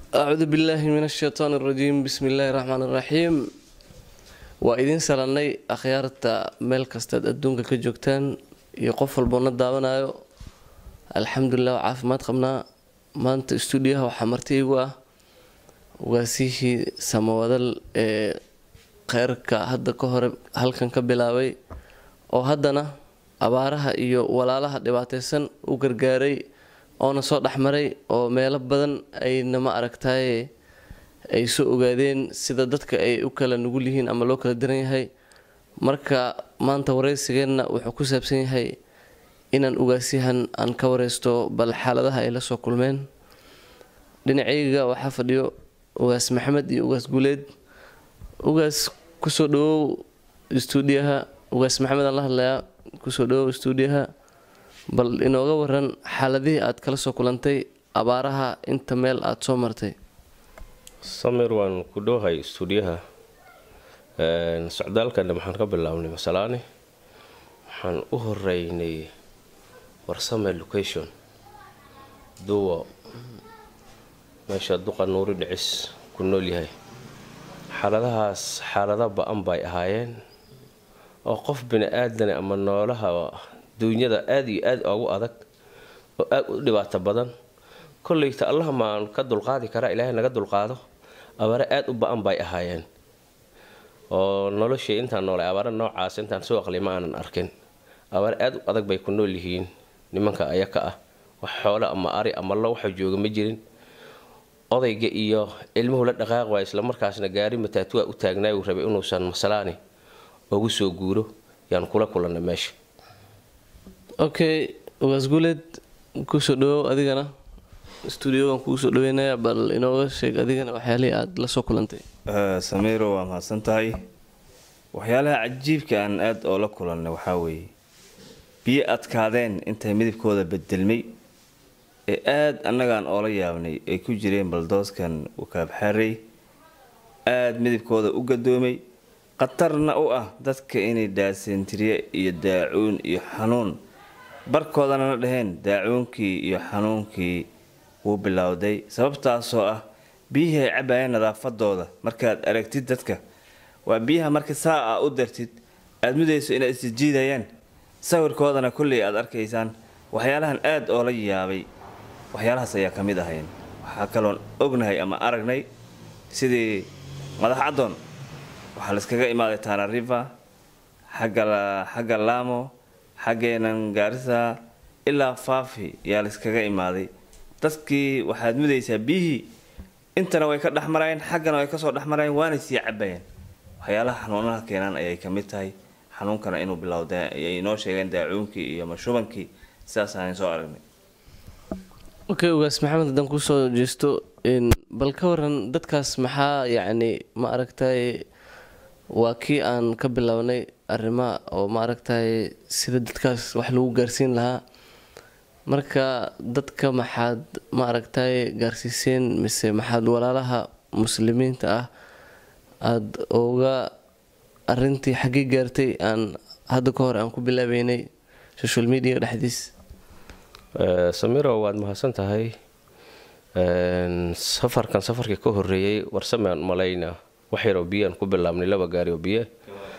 acuudu billaahi min ashaytaan arajiim bismi illaahi raxmaan iraxiim waa idiin salannay akhyaarta meel kastaad adduunka ka joogtaan iyo qof walboona daawanayo alxamdulilah waa caafimaad qabnaa maanta stuudiyaha waxaa marti igu ah ugaasihii samawadal ee kheyrka hadda ka hore halkan ka bilaabay oo haddana abaaraha iyo walaalaha dhibaateysan u gargaaray oona soo dhexmaray oo meelo badan ayna ma aragtaye ay soo ogaadeen sida dadka ay u kala nugul yihiin ama loo kala diran yahay marka maanta wareysigeenna wuxuu ku saabsan yahay inaan ugaasyahan aan ka wareysto bal xaaladaha ay la soo kulmeen dhinacayga waxaa fadhiyo ugaas maxamed iyo ugaas guuleed ugaas kusoo dhawow stuudiyaha ugaas maxamed aan la hadlayaa kusoo dhawow stuudiyaha bal inooga waran xaaladihii aad kala soo kulantay abaaraha inta meel aada soo martay samir waan ku dhowhay stuudiyaha socdaalkana waxaan ka bilaabnay masalaani waxaan u horeynay warsame location duwa meesha duqa nuuri dhicis ku nool yahay xaaladahaas xaalada ba-an bay ahaayeen oo qof bini aadane ama noolaha duunyada aada iyo aada ugu adag oo aada u dhibaato badan kolleyta allaha maan ka dulqaadi karaa ilaahay naga dulqaado abaare aada u ba-an bay ahaayeen oo noloshii intaan noolay abaare noocaas intaan soo aqli ma aanan arkin abaare aada u adag bay ku nool yihiin nimanka ayaka ah wax xoole ama ari ama lo waxa jooga ma jirin odayga iyo ilmuhu la dhaqaaq waay islamarkaasna gaari mataatuwa u taagnaay uu rabay inuusan masalaani ugu soo guuro yaan kula kulannay meesha okay ugaas guuleed kusoo dhawow adigana stuudiogan kugu soo dhaweynaya bal inooga sheeg adigana waxyaalihii aada la soo kulantay samiiro waa mahadsan tahay waxyaalaha cajiibka aan aada oo la kulannay waxaa weeye biyo adkaadeen intay midabkooda bedelmay ee aada annagaan oola yaabnay ay ku jireen baldooskan wakaabxarey aada midabkooda u gadoomay khatarna u ah dadka inay daasentirye iyo daacuun iyo xanuun barkoodana la dhaheen daacuunkii iyo xanuunkii wuu bilowday sababtaasoo ah biyihii ay cabayeen nadaafadooda markaad aragtid dadka waa biyaha marka saa a u dartid aada mudayso inaad isjiidayaan sawirkoodana kolley aad arkaysaan waxyaalahan aada oo la yaabay waxyaalahaas ayaa ka mid ahayn waxaa kaloon ognahay ama aragnay sidii madax caddoon waxaa layskaga imaaday tana river xagga laamo xaggeenan gaarisa ilaa faafi yaa layskaga imaaday dadkii waxaad mudaysaa biyihii intana way ka dhexmarayeen xaggana way kasoo dhexmarayeen waanay sii cabayeen waxyaalaha xanuunaha keenaan ayay ka mid tahay xanuunkana inuu bilowda ayay inoo sheegeen daacuunkii iyo mashubankii sidaasaan soo aragnay okay ugaas maxamed haddaan kusoo jeesto bal ka waran dadkaas maxaa yacni ma aragtay waa kii aan ka bilownay arrimaha oo ma aragtay sida dadkaas wax lagu gaarsiin lahaa marka dadka maxaad ma aragtay gaarsiiseen mise maxaad walaalaha muslimiinta ah aada oga arintii xaggii gaartay aan hadda ka hore aan ku bilaabeynay social media dhexdiis samiro waad mahadsan tahay safarkan safarkii ka horeeyey warsame aan malayna wax yaroo biyaan ku bilaabnay laba gaari oo biyo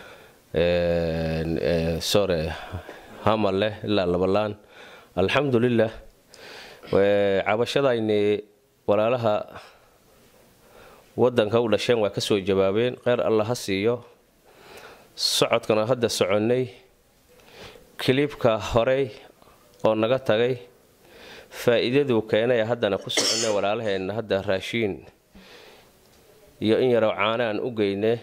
sore hamal leh ilaa labalaan alxamdulilah cabashadayni walaalaha wadanka u dhasheen waa kasoo jawaabeen kheyr alla ha siiyo socodkana hadda soconnay kilibka horey oo naga tagay faa-iidaduu keenay haddana ku soconnay walaalaheenna hadda raashiin iyo in yaroo caana aan u geyne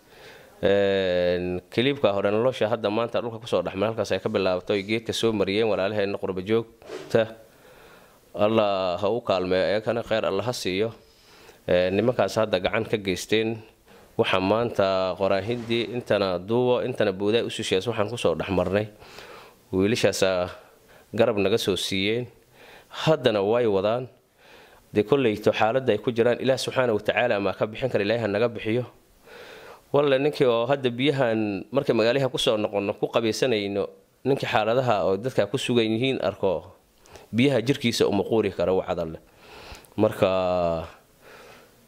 kiliibka hore nolosha hadda maanta dhulka kusoo dhexmay halkaas ay ka bilaabato ay geedka soo mariyeen walaalaheenna qurbajoogta allah ha u kaalmeeyo ayakana kheyr alla ha siiyo nimankaas hadda gacan ka geysteen waxaa maanta qoraahindii intana duubo intana buudaa usushees waxaan kusoo dhexmarnay wiilashaasa garab naga soo siiyeen haddana way wadaan dee kolleyto xaaladda ay ku jiraan ilaah subxaana watacaala maa ka bixin kara ilaahi ha naga bixiyo walle ninkii oo hadda biyahan markay magaalaha kusoo noqono ku qabaysanayno ninkii xaaladaha oo dadka ku sugan yihiin arko biyaha jirkiisa uma quuri kara wacdalle marka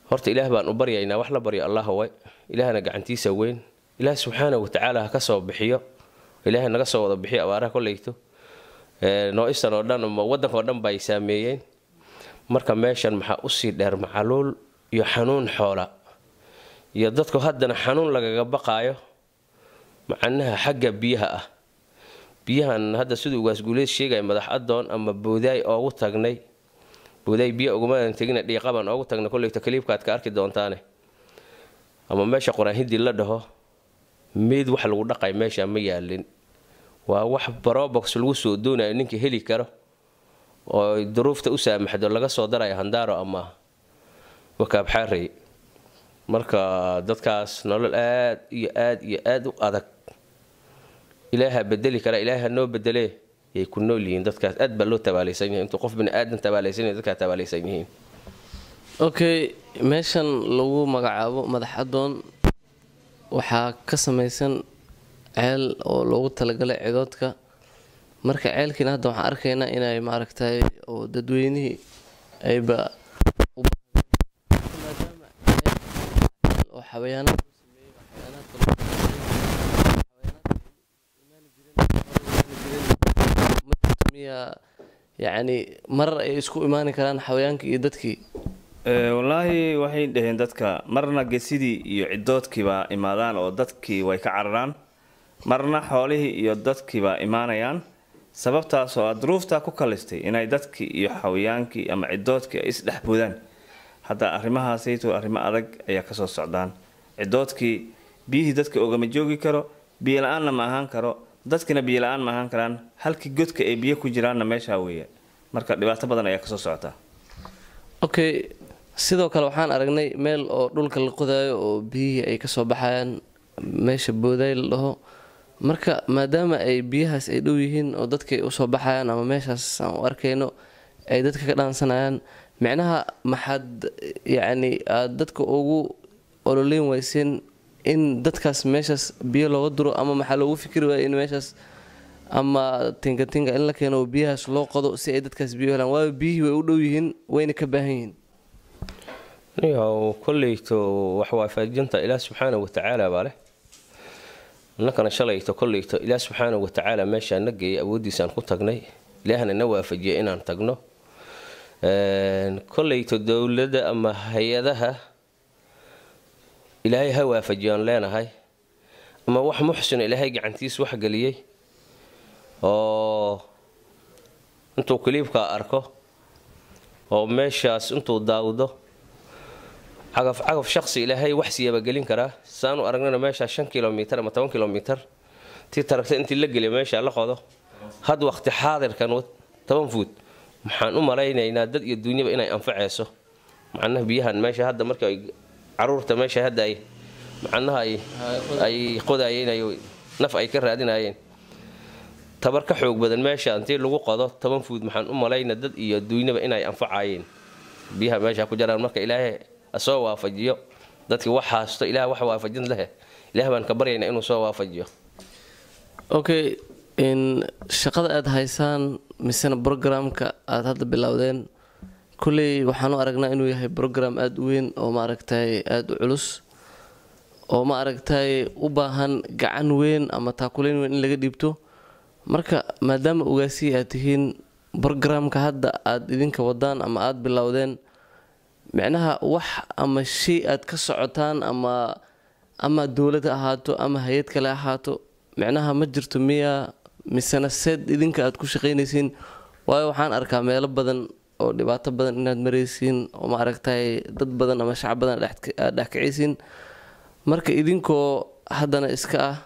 horta ilaah baan u baryaynaa wax la baryo allah way ilaahna gacantiisa weyn ilaah subxaana watacaala ha ka soo bixiyo ilaahay naga soo wada bixiyo abaaraha koleyto noo-istan oo dhan ama waddanka oo dhan bay saameeyeen marka meeshan maxaa usii dheer macaluul iyo xanuun xoola iyo dadku haddana xanuun lagaga baqaayo macnaha xagga biyaha ah biyahan hadda siduu ugaasguuleed sheegaya madax adoon ama boodaay oogu tagnay boodaay biyo ugumaan tegina dhiiqabaan oogu tagnay koleyto kaliibkaad ka arki doontaane ama meesha qur-aanhidii la dhaho meyd wax lagu dhaqay meesha ma yaalin waa wax barobox lagu soo doonayo ninkii heli karo oo duruufta u saamaxdo laga soo darayo handaaro ama wakaabxaarey marka dadkaas nolol aad iyo aad iyo aad u adag ilaaha bedeli kara ilaaha noo bedelee yay ku nool yihiin dadkaas aad baa loo tabaalaysan yahay intuu qof bini aadan tabaalaysan yahay dadkaa tabaalaysan yihiin okay meeshan lagu magacaabo madax adoon waxaa ka samaysan ceel oo loogu talagalay cidoodka marka ceelkiina hadda waxaan arkaynaa inay maaragtay oo dadweynihii ayba oo xawayaanada miya yacni marar ay isku imaani karaan xawayaankii iyo dadkii wallaahi waxay dhaheen dadka marna gesidii iyo cidoodkiibaa imaadaan oo dadkii way ka cararaan marna xoolihii iyo dadkiibaa imaanayaan sababtaas oo aad duruuftaa ku kalistay inay dadkii iyo xawayaankii ama cidoodkii ay isdhexboodaan hadda arrimahaasayto arrimo adag ayaa kasoo socdaan cidoodkii biyihii dadka ogama joogi karo biyo la-aanna ma ahaan karo dadkina biyo la-aan ma ahaan karaan halkii godka ay biyo ku jiraanna meeshaa weeye marka dhibaato badan ayaa kasoo socota okay sidoo kale waxaan aragnay meel oo dhulka la qodaayo oo biyihii ay kasoo baxayaan meesha boodaay la dhaho marka maadaama ay biyahaas ay dhow yihiin oo dadkay usoo baxayaan ama meeshaas aan u arkayno ay dadka ka dhaansanayaan micnaha maxaad yacni aada dadka ugu ololeyn weyseen in dadkaas meeshaas biyo looga duro ama maxaa loogu fikri waaya in meeshaas ama tingatinga in la keeno oo biyahaas loo qodo si ay dadkaas biyo helaan waayo biyihii way u dhow yihiin wayna ka baahan yihiin niyow kolleyto wax waafajinta ilaah subxaana watacaala baa leh innakana shalayto kolleyto ilaah subxaana watacaala meeshaan na geeyay awooddiisaan ku tagnay ilaahna na waafajiyay inaan tagno kolleyto dowladda ama hay-adaha ilaahay ha waafajiyoan leenahay ama wax muxsino ilaahay gacantiis wax geliyey oo intuu kaliibkaa arko oo meeshaas intuu daawdo cagaf cagaf shaqsi ilaahay wax siiyaba gelin karaa saanu aragnana meeshaa shan kilomitar ama toban kilomitar tii taragta intii la geliya meesha la qodo had waqti xaadirkan toban fuud maxaan u malaynaynaa dad iyo duunyaba inay anfaceyso macnaha biyahan meesha hadda marka caruurta meesha hadda ay macnaha ay qodayeen naf ay ka raadinayeen tabar ka xoog badan meesha intii lagu qodo toban fuud maxaan u malayna dad iyo duunyaba inay anfacayeen biyaha meesha ku jiraan marka ilaahay soo waafajiyo dadkii wax haasto ilaah wax waafajin leh ilaah baan ka baryaynaa inuu soo waafajiyo okay in shaqada aada haysaan misena brograamka aada hadda bilowdeen kulley waxaan u aragnaa inuu yahay brogram aada u weyn oo maaragtay aada u culus oo ma aragtay u baahan gacan weyn ama taakuleyn weyn in laga dhiibto marka maadaama ogaasii aad tihiin brograamka hadda aada idinka wadaan ama aada bilowdeen micnaha wax ama shay aad ka socotaan ama ama dowlad ha ahaato ama hay-ad kale ahaato micnaha ma jirto miya misena seed idinka aad ku shaqaynaysiin waayo waxaan arkaa meelo badan oo dhibaato badan inaad maraysiin oo ma aragtay dad badan ama shacab badan aad dhexkicaysiin marka idinkoo haddana iska ah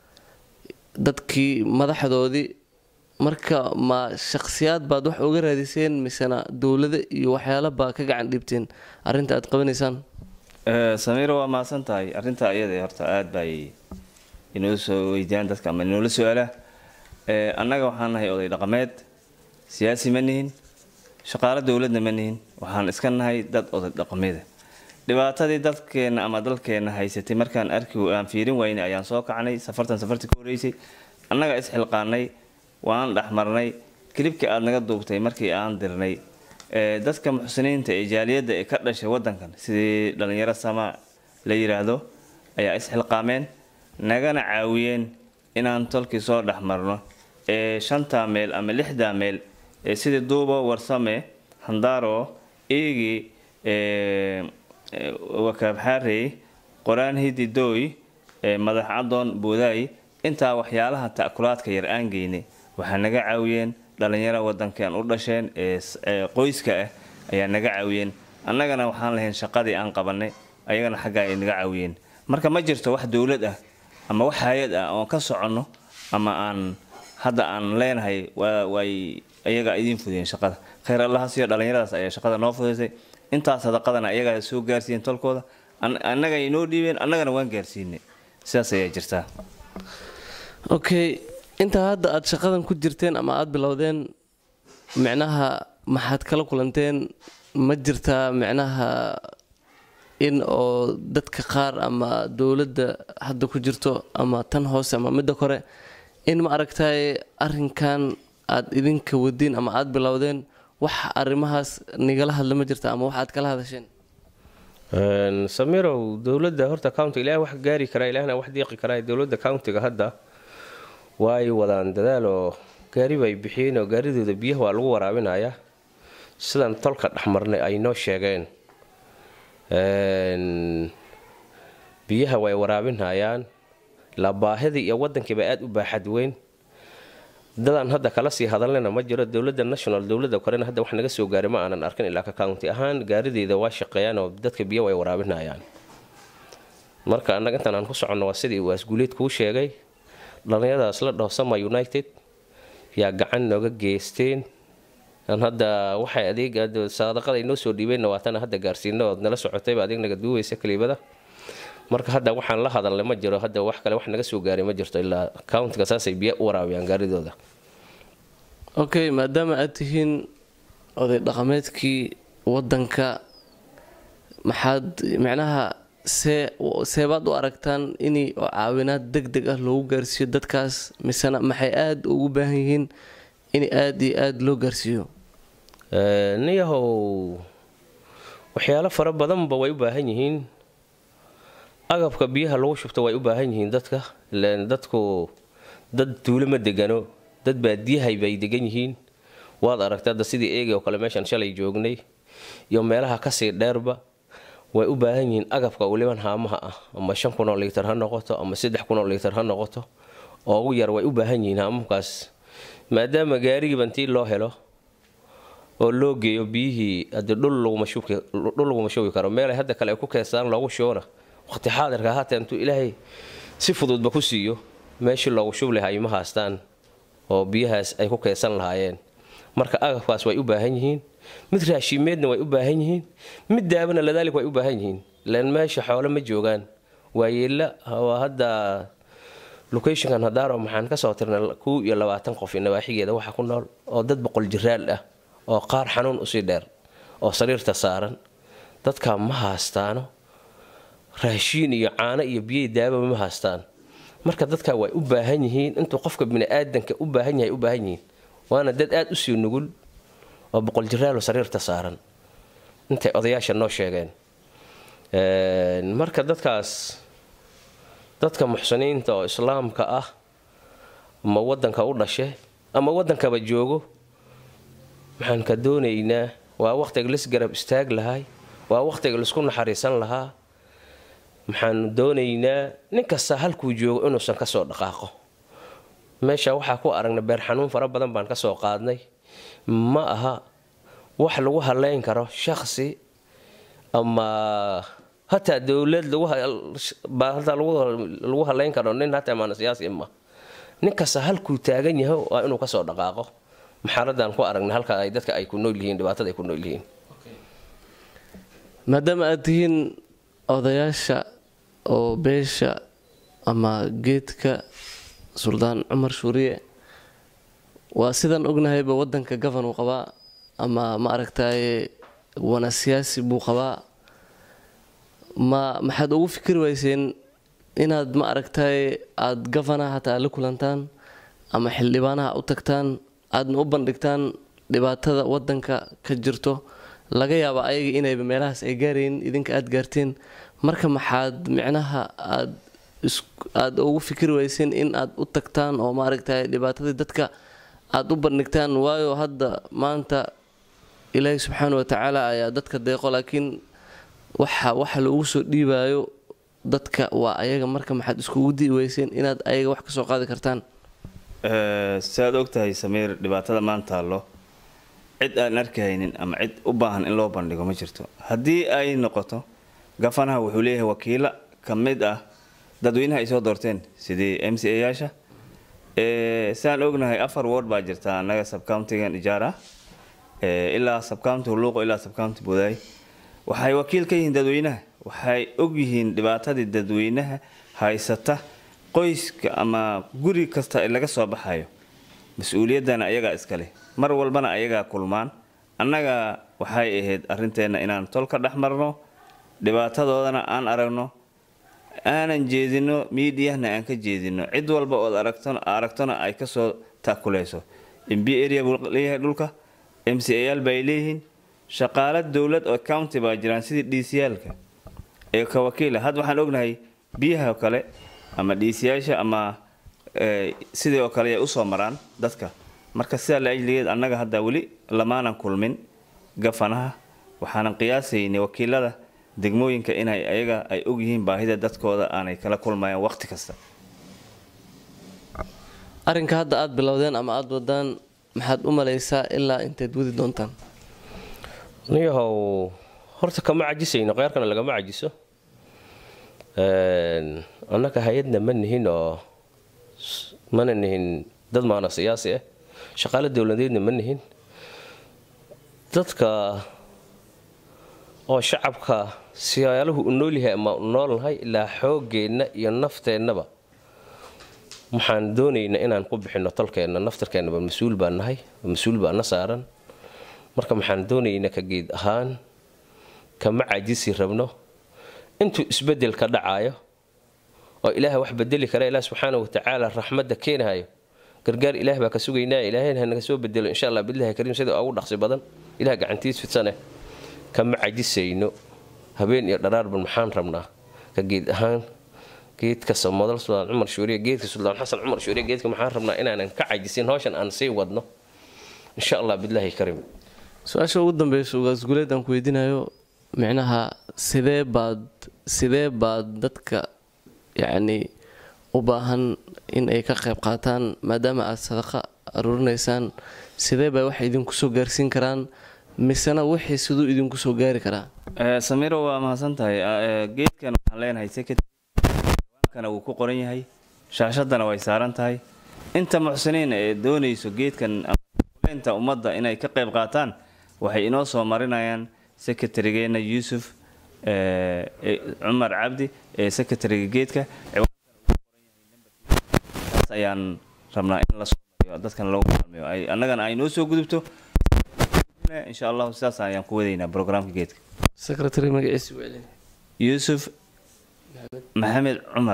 dadkii madaxdoodii marka ma shaqsiyaad baad wax uga raadiseen misena dowlada iyo waxyaala baa ka gacan dhiibteen arrinta aad qabanaysaan samiiro waa mahadsan tahay arrinta iyada horta aada bay inoo soo weydiyaan dadka ama inoola su-aala annaga waxaan nahay oday dhaqameed siyaasi ma nihin shaqaalo dowladna ma nihin waxaan iska nahay dad oday dhaqameeda dhibaatadii dadkeenna ama dalkeenna haysatay markaan arki aan fiirin waynay ayaan soo kacnay safartan safartii ka horeysay annaga isxilqaanay waan dhexmarnay kilibkii aada naga duubtay markii aan dirnay ee, dadka muxsiniinta ee jaaliyadda ee ka dhashay wadankan sidii dhalinyaro sama la yiraahdo ayaa isxilqaameen nagana caawiyeen inaan tolkii soo dhex marno ee shanta meel ama lixda meel ee sidii duubo warsame handaro eegi ee, ee, wakaabxaarey qoraan hididooy ee, madax cadoon buudaay intaa waxyaalaha ta'kulaadka yar aan geynay waxaa naga caawiyeen dhalinyaro wadankan u dhasheen ee s- ee qoyska ah ayaa naga caawiyeen annagana waxaan lahayn shaqadii aan qabanay ayagana xaggaa ay naga caawiyeen marka ma jirto wax dowlad ah ama wax hay-ad ah oon ka soconno ama aan hadda aan leenahay waa- way ayaga idiin fudiyeen shaqada khayr allahaas iyo dhallinyaradaas ayaa shaqada noo fudaysay intaas sadaqadana ayagaa soo gaarsiiyeen tolkooda an- annaga ay noo dhiibeen annagana waan gaarsiinay sidaas ayaa jirtaa okay intaa hadda aad shaqadan ku jirteen ama aad bilowdeen micnaha maxaad kala kulanteen ma jirtaa micnaha in oo dadka qaar ama dowladda hadda ku jirto ama tan hoose ama midda kore in ma aragtay arrinkan aad idinka wadiin ama aad bilowdeen wax arrimahaas nigala hadla ma jirta ama wax aad kala hadasheen Een, samirow dowladda horta county ilaah wax gaari karaa ilaahna wax deeqi karaa dowladda countiga hadda way wadaan dadaal oo gaari bay bixiyeen oo gaaridooda biyaha waa lagu waraabinayaa sidan tolka dhexmarnay ay noo sheegeen Een, biyaha way waraabinayaan la baahidii iyo wadankiiba aada u baaxad weyn dadaan hadda kala sii hadalnayna ma jiro dowladda national dowladda korena hadda wax naga soo gaaray ma aanan arkin ilaa ka county ahaan gaarideeda waa shaqeeyaan oo dadka biyo way waraabinayaan marka annaga intaan aan ku soconno waa sidii waasguuleed kuu sheegay dhallinyaradaas la dhaho sama united yaa gacan nooga geysteen aan hadda waxay adeeg sadaqada ay noo soo dhiibeenna waatana hadda gaarsiino ood nala socotayba adeeg naga duubaysa kaliibada marka hadda waxaan la hadalnay ma jiro hadda wax kale wax naga soo gaaray ma jirto ilaa countiga saasay biyo u waraabiyaan gaaridooda okay maadaama aad tihiin oday dhaqameedkii wadanka maxaad micnaha see seebaad u aragtaan in oo caawinaad deg deg ah loogu gaarsiiyo dadkaas misena maxay aada ugu baahan yihiin in aada iyo aada loo gaarsiiyo Ee, niyahow waxyaalo fara badanba way u baahan yihiin agabka biyaha lagu shubto way u baahan yihiin dadka ileen dadku dad tuulo ma degano dad baadiyahay bay degan yihiin waad aragta hadda sidii eegi oo kale meeshaan shalay joognay iyo meelaha kasii dheerba way u baahan yihiin agabka weliban haamaha ah ama shan kun oo liitar ha noqoto ama saddex kun oo liitar ha noqoto oo ugu yar way u baahan yihiin haamamkaas maadaama gaarigiiba intii loo helo oo loo geeyo biyihii hadii dhul laguma shubi dhul laguma shubi karo meelay hadda kale ay ku keensaan loogu shubona waqti xaadirka haata intuu ilaahay si fududba ku siiyo meeshii loogu shubi lahaa ima haastaan oo biyahaas ay ku keensan lahaayeen marka agabkaas way u baahan yihiin mid raashimeedna way u baahan yihiin mid daabana ladaalik way u baahan yihiin len meesha xoole ma joogaan waayeela waa hadda locationkan hadaaro maxaan kasoo tirnay kow iyo labaatan qof iyo nawaaxigeeda waxa ku nool oo dad boqol jiraal ah oo qaar xanuun usii dheer oo sariirta saaran dadka ma haastaano raashiin iyo caano iyo biyey daababa ma haastaan marka dadka way u baahan yihiin intuu qofka biniaadanka u baahan yahay u baahan yihiin waana dad aada usii nugul oo boqol jiraalo sariirta saaran intay odayaasha noo sheegeen marka dadkaas dadka muxsiniinta oo islaamka ah ama wadanka u dhashe ama wadankaba joogo maxaan ka doonaynaa waa waqtiga lis garab istaag lahay waa waqtiga laisku naxariisan lahaa maxaanu doonaynaa nin kasta halkuu joogo inuusan kasoo dhaqaaqo meesha waxaa ku aragnay beer xanuun fara badan baan kasoo qaadnay ma aha wax lagu haleyn karo shaqsi ama hataa dowlad hataa lagu haleyn karo nin hataa maana siyaasi ma nin kasta halkuu taagan yahay waa inuu kasoo dhaqaaqo maxaaladaan ku aragnay halka ay dadka ay ku nool yihiin dhibaatada ay ku nool yihiin maadaama aad tihiin odayaasha oo beesha ama geedka suldaan cumar shuuriye waa sidaan ognahayba wadanka gafan uu qabaa ama ma aragtaye wana siyaasi buu qabaa ma maxaad ugu fikri weyseen inaad ma aragtaye aada gafanaha hataa la kulantaan ama xildhibaanaha u tagtaan aadna u bandhigtaan dhibaatada wadanka ka jirto laga yaaba ayaga inayba meelahaas ay gaarayin idinka aada gaarteen marka maxaad micnaha aad aada ugu fikri weyseen in aad u tagtaan oo maaragtay dhibaatadii dadka aada u bandhigtaan waayo hadda maanta ilaahi subxaana watacaala ayaa dadka deeqo laakiin waxa waxa lagu soo dhiibayo dadka waa ayaga marka maxaad iskugu dii weyseen inaad ayaga wax kasoo qaadi kartaan siaad ogtahay samiir dhibaatada maanta taallo cid aan arkahaynin ama cid u baahan in loo bandhigo ma jirto haddii ay noqoto gafanaha wuxuu leeyahay wakiilo ka mid ah dadweynaha ay soo doorteen sidii m c a yaasha siaan ognahay afar word baa jirta annaga subcountigan ijaara ilaa subcounty huluuqo ilaa subcounty budaay waxay wakiil ka yihiin dadweynaha waxay ogyihiin dhibaatadii dadweynaha haysata qoyska ama guri kasta laga soo baxayo mas-uuliyaddana ayagaa iskale mar walbana ayagaa kulmaan annaga waxay ahayd arinteenna inaan tol ka dhex marno dhibaatadoodana aan aragno aanan jeedino miidiyahna aan ka jeedino cid walba ood aragtona ay kasoo taakuleyso mb area buu leeyahay dhulka m c a yaal bay leeyihiin shaqaalo dowlad oo county baa jiraan sidii dhiisiyaalka ee ka wakiila had waxaan ognahay biyaha kale ama dhiisiyaasha ama sidii oo kale ay usoo maraan dadka marka sidaa la ajligeed annaga hadda weli lamaanan kulmin gafanaha waxaanan qiyaasaynay wakiilada degmooyinka inay ayaga ay ogyihiin baahida dadkooda aanay kala kulmayaan waqti kasta arrinka hadda aada bilowdeen ama aada wadaan maxaad u malaysaa ilaa inteed wadi doontaan niyahow horta kama cajisayno kheyrkana lagama cajiso annaga hay-adna ma nihin oo mana nihin dad maana siyaasi ah shaqaalo dowladeedna ma nihin dadka oo shacabka siyaaluhu u noolyahay ama u noolnahay ilaa xoogeenna iyo nafteennaba waxaan doonaynaa inaan ku bixino tolkeenna naftarkeennaba mas-uul baan nahay mas-uul baa na saaran marka maxaan doonaynaa ka geed ahaan kama cajisi rabno intuu isbedel ka dhacayo oo ilaaha wax bedeli kara ilaah subxaana watacaala raxmadda keenahayo gargaar ilaah baa ka sugaynaa ilaahayna hanaga soo bedelo insha allah bilahi kariim sida ugu dhaqsi badan ilaah gacantiis fidsane kama cajisayno habeen iyo dharaarban maxaan rabnaa ka geed ahaan geedka samodal suldaan cumar shuuriye geedka suldaan xasan cumar shuuriye geedka maxaan rabnaa inaanan ka cajisin hawshan aan sii wadno insha allah bilahi kariim su-aasha ugu dambeysa ugaasguleed aan ku weydiinayo micnaha sidee baad sidee baad dadka yacni u baahan in ay ka qayb qaataan maadaama aada sadaqa aruurinaysaan sidee bay wax idinku soo gaarsiin karaan misena wixii siduu idinku soo gaari karaa samiro waa mahadsan tahay geedkan waxaan leenahay secretary wuu ku qoran yahay shaashadana way saaran tahay inta muxsiniin ee doonayso geedkan leynta ummadda inay ka qayb qaataan waxay inoo soo marinayaan secretarygeenna yuusuf cumar cabdi ee secretariga geedka taas ayaan rabnaa in lasoo mariyo dadkan lagu maalmeeyo annagana ay noo soo gudubto insha allahu sidaas ayaan ku wadaynaa brograamka geedka secretary magaciisi weli yuusuf maxamed cumar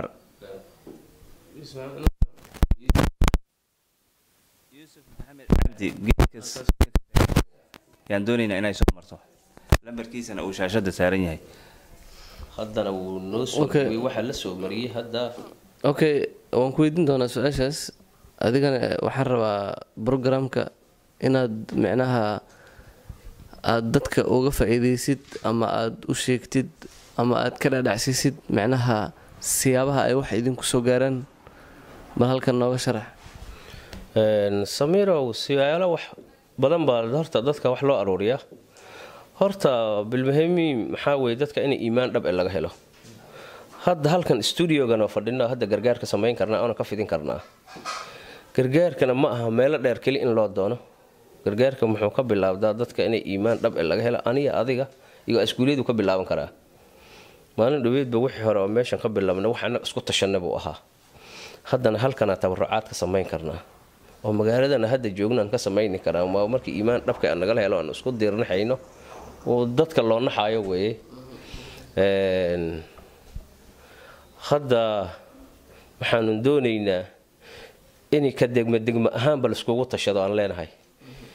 yuusuf maxamed cabdi geedkas yaan doonaynaa inay soo marto lambarkiisana uu shaashada saaran yahay haddana wuu noo soo Okay. dhawey waxaa la soo mariyey hadda okay waan ku weydiin doonaa su-aashaas adigana waxaan rabaa programka inaad micnaha aada dadka uga faa-iideysid ama aada u sheegtid ama aada ka dhadhacsiisid micnaha siyaabaha ay wax idinku soo gaaraan bal halkan nooga sharax Een, samiirow siyaalo wax badan baa horta dadka wax loo aruuriyaa horta bilmuhimi maxaa weye dadka in iimaan dhab e laga helo hadda halkan studiogan oo fadhino hadda gargaarka samayn karnaa oona ka fidin karnaa gargaarkana ma aha meelo dheer keli in loo doono gargaarka muxuu ka bilaabdaa dadka inay iimaan dhab e laga helo aniga adiga iyo iskuulyadu ka bilaaban karaa maalin dhaweydba wixii hore oo meeshan ka bilaabna wax annaga isku tashanna buu ahaa haddana halkanaa tabarucaad ka samayn karnaa oo magaaladana hadda joognaan ka samayni karaa waa markii iimaan dhabka aan nagala helo aan isku diirnaxayno oo dadka loo naxaayo weeye Een, hadda waxaanu doonaynaa in ka degma degma ahaanba laiskugu tashado aan leenahay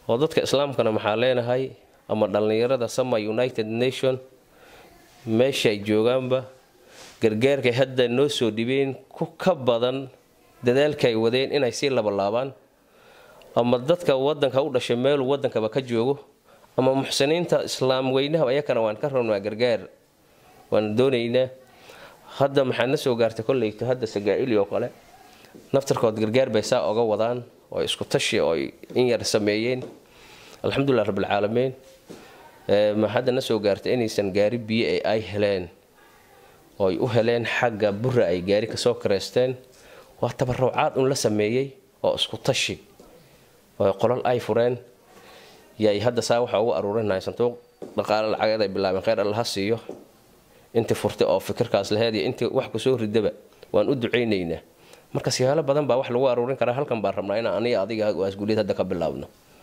oo dadka islaamkana maxaa leenahay ama dhallinyarada sama united nation meeshaay joogaanba gargaarkay hadda noo soo dhibeen ku ka badan dadaalkaay wadeen inay sii labalaabaan ama dadka wadanka u dhashay meeluu wadankaba ka joogo ama muxsiniinta islaam weynaha ayakana waan ka rabnaa gargaar waan doonaynaa hadda maxaa na soo gaartay kolleyta hadda sagaa'ili oo kale naftarkood gargaar bay saa oga wadaan oo isku tashi oo in yar sameeyeen alxamdulilah rabbilcaalamiin ma hadda na soo gaartay inaysan gaari biyo ee ay heleen oo ay u heleen xagga bura ay gaari kasoo kareysteen waa tabarucaad un la sameeyey oo isku tashi oo qolal ay fureen yay hadda saa waxa ugu aruurinahay sanduuq dhaqaale lacageed ay bilaabeen kheyr allaha siiyo intii furtay oo fikirkaas laheed iyo intii wax kusoo ridaba waan u ducaynaynaa marka siyaalo badan baa wax lagu aruurin karaa halkan baan rabnaa inaan aniga adiga waasguuliyad hadda ka bilaabno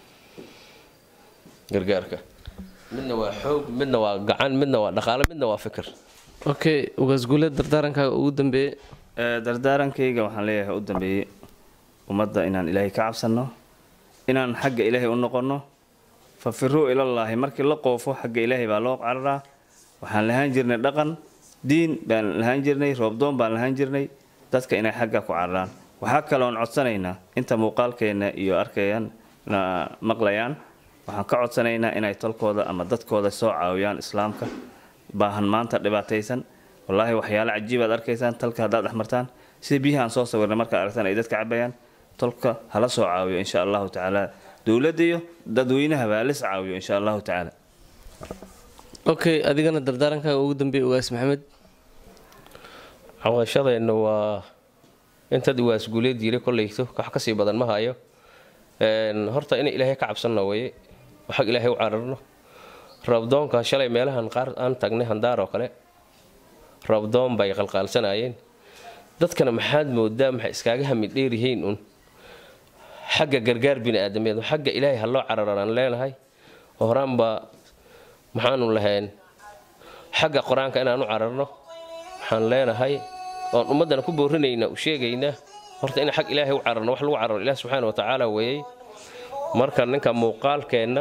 gargaarka midna waa xoog midna waa gacan midna waa dhaqaale midna waa fikir okay ugaasguuleed dardaarankaaga ugu dambeeye dardaarankayga waxaan leeyahay u dambeeyey ummadda inaan ilaahay ka cabsanno inaan xagga ilaahay u noqonno fafiruu ilallaahi markii la qoofo xagga ilaahay baa loo cararaa waxaan lahaan jirnay dhaqan diin baan lahaan jirnay roobdoon baan lahaan jirnay dadka inay xagga ku cararaan waxaa kaloon codsanaynaa inta muuqaalkeenna iyo arkayaan maqlayaan waxaan ka codsanaynaa inay tolkooda ama dadkooda soo caawiyaan islaamka baahan maanta dhibaataysan wallaahi waxyaalo cajiibaad arkaysaan talka haddaad dhexmartaan sida biyahaan soo sawirnay markaad aragtaan ay dadka cabayaan tolka hala soo caawiyo insha allahu tacaala dowladda iyo dadweynahaba halis caawiyo insha allahu tacaala okay adigana dardaarankaaga ugu dambeeye ugaas maxamed cawashadeenna waa intaad waasguuleed yiri kolleyto wax kasii badan ma hayo horta in ilaahay ka cabsanno weye waxag ilaahay u cararno rabdoonka shalay meelahan qaar aan tagnay handaar oo kale rabdoon bay qalqaalsanayeen dadkana maxaad moodaa maxay iskaaga hamid dheeryihiin un xagga gargaar bini-aadameed xagga ilaahay ha loo cararaan leenahay oo horaanba maxaanu lahayn xagga qur-aanka inaan u cararno waxaan leenahay oon ummaddana ku boorinaynaa u sheegaynaa horta in xag ilaahay u cararno wax lagu cararo ilaah subxaana wa tacaala weeyey marka ninka muuqaalkeenna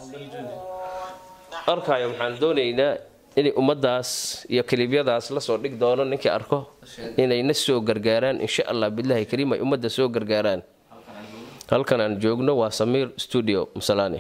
arkaayo waxaan doonaynaa inay ummaddaas iyo kaliibyadaas lasoo dhig doono ninkii arko inayna soo gargaaraan insha allah bilaahi kariim ay ummadda soo gargaaraan halkan aan joogno waa samiir studio masalaani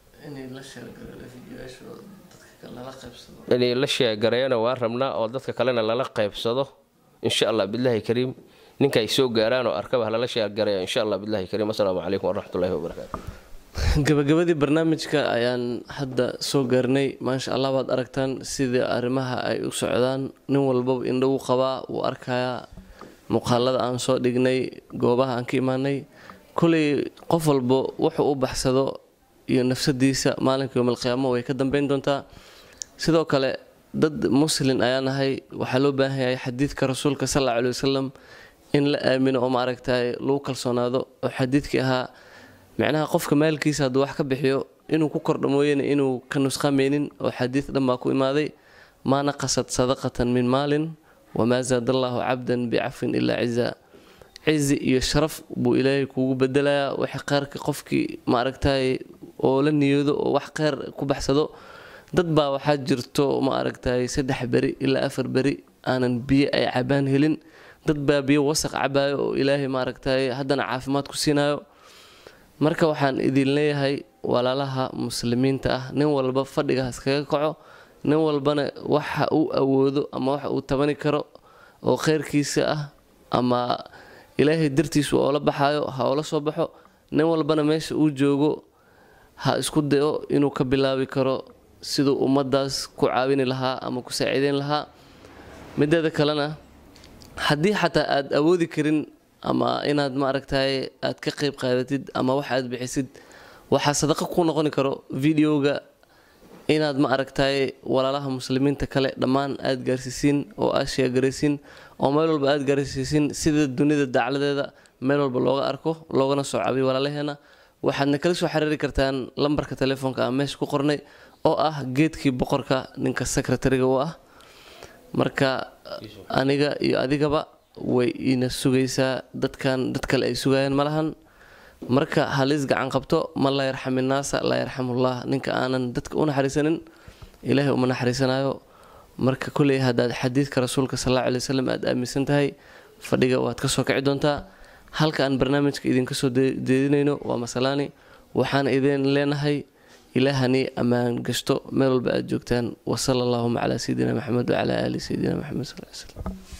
inay la sheegareeyana waa rabnaa oo dadka kalena lala qaybsado insha allah bilaahi kariim ninka ay soo gaaraan oo arkaba halala sheegareeya insha allah bilaahi kariim assalaamu calaykum waraxmatullahi wabarakaatu gabagabadii barnaamijka ayaan hadda soo gaarnay maasha allah waad aragtaan sidai arrimaha ay u socdaan nin walbaba indho u qabaa wuu arkayaa muuqaalada aan soo dhignay goobaha aan ka imaanay koley qof walba wuxuu u baxsado iyo nafsadiisa maalinka yoomalqiyaamo way ka dambeyn doontaa sidoo kale dad muslin ayaa nahay waxaa loo baahan yahay xadiidka rasuulka sal alla cali wasalam in la aamino oo maaragtay lagu kalsoonaado oo xadiidkii ahaa micnaha qofka maalkiisa hadduu wax ka bixiyo inuu ku kordha mooyane inuu ka nusqameynin oo xadiid dhan baa ku imaaday maa naqasad sadaqatan min maalin wamaa zaada allaahu cabdan bicafin ilaa ciza cizi iyo sharaf buu ilaahay kuugu bedelayaa waxa kheyrka qofkii maaragtay oo la niyoodo oo wax kheyr ku baxsado dad baa waxaa jirto ma aragtay saddex beri ilaa afar beri aanan biyo ay cabaan helin dad baa biyo wasaq cabaayo oo ilaahay maaragtay haddana caafimaad ku siinayo marka waxaan idin leeyahay walaalaha muslimiinta ah nin walba fadhiga haskaga kaco nin walbana waxa uu awoodo ama waxa uu tabani karo oo kheyrkiisa ah ama ilaahay dartiisu oola baxaayo ha oola soo baxo nin walbana meesha uu joogo ha isku dayo inuu ka bilaabi karo siduu ummaddaas ku caawini lahaa ama ku saaciideyn lahaa mideeda kalena haddii xataa aad awoodi karin ama inaad maaragtay aad ka qeyb qaadatid ama wax aad bixisid waxaa sadaqa ku noqoni karo videoga inaad ma aragtay walaalaha muslimiinta kale dhammaan aad gaarsiisiin oo aad sheegaraysiin oo meel walba aad gaarsiisiin sida dunida dacladeeda meel walba looga arko loogana soo cabiyo walaalaheena waxaadna kala soo xiriiri kartaan lambarka telefoonka aan meesha ku qornay oo ah geedkii boqorka ninka secretariga u ah marka aniga iyo adigaba way ina sugaysaa dadkan dad kale ay sugayaan malahan marka halis gacan qabto man laa yarxam innaasa laa yarxamullah ninka aanan dadka u naxariisanin ilaahay uma naxariisanayo marka kolley haddaad xadiidka rasuulka sal alla alay wasalam aada aaminsan tahay fadhiga waad kasoo kici doontaa halka aan barnaamijka idinka soo deedinayno waa masalaani waxaan idin leenahay ilaahani ammaan gashto meel walba aad joogtaan wasala allahuma calaa sayidina maxamed wacalaa aali sayidina maxamed sal ly slam